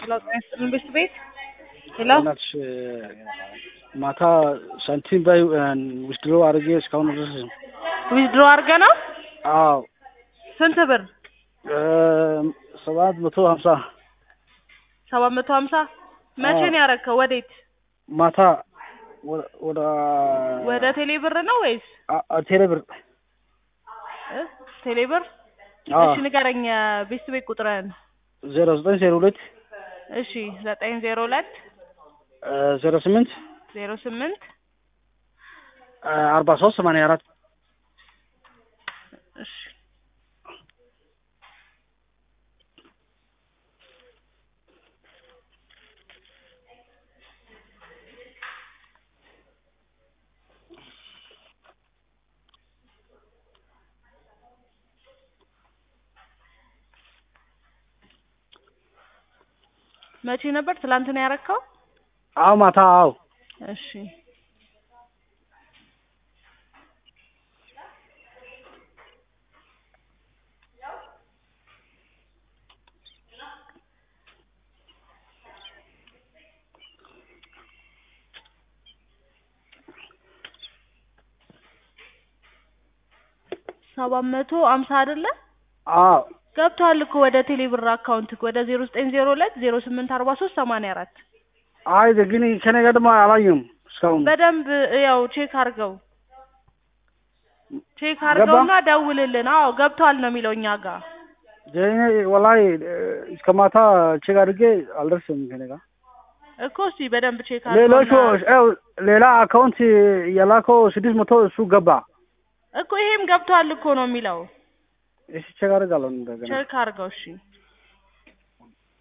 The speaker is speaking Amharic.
ሄሎ ጤና ይስጥልን ቤት ቤት ሄሎ እናትሽ ማታ ሳንቲም ባይ ውስድሮ አድርጌ እስካሁን ድረስ ዊዝድሮ አድርገ ነው አዎ ስንት ብር ሰባት መቶ ሀምሳ ሰባት መቶ ሀምሳ መቼ ነው ያደረግከው ወዴት ማታ ወደ- ወደ ወደ ቴሌ ብር ነው ወይስ አ- አ- ቴሌ ብር እ? ቴሌ ብር አዎ እሺ ንገረኝ ቤት ቤት ቁጥርህን ዜሮ ዘጠኝ ዜሮ ሁለት እሺ ዘጠኝ ዜሮ ሁለት ዜሮ ስምንት ዜሮ ስምንት አርባ ሶስት ሰማንያ አራት እሺ መቼ ነበር ትላንት ነው ያረከው አዎ ማታ አዎ እሺ ሰባት መቶ አምሳ አይደለ አዎ ገብቷል እኮ ወደ ቴሌ ብር አካውንት ወደ ዜሮ ዘጠኝ ዜሮ ሁለት ዜሮ ስምንት አርባ ሶስት ሰማንያ አራት አይ ግን ከኔ ጋር ደግሞ አላየም እስካሁን በደንብ ያው ቼክ አድርገው ቼክ አድርገውና ደውልልን። አዎ ገብቷል ነው የሚለው እኛ ጋር እኔ ወላሂ እስከ ማታ ቼክ አድርጌ አልደርስም ከኔ ጋር እኮ እስቲ በደንብ ቼክ ሌሎቹ አድርገውና ያው ሌላ አካውንት የላከው ስድስት መቶ እሱ ገባ እኮ ይሄም ገብቷል እኮ ነው የሚለው። እሺ ቼክ አደርጋለሁ እንደገና ቼክ አድርገው እሺ።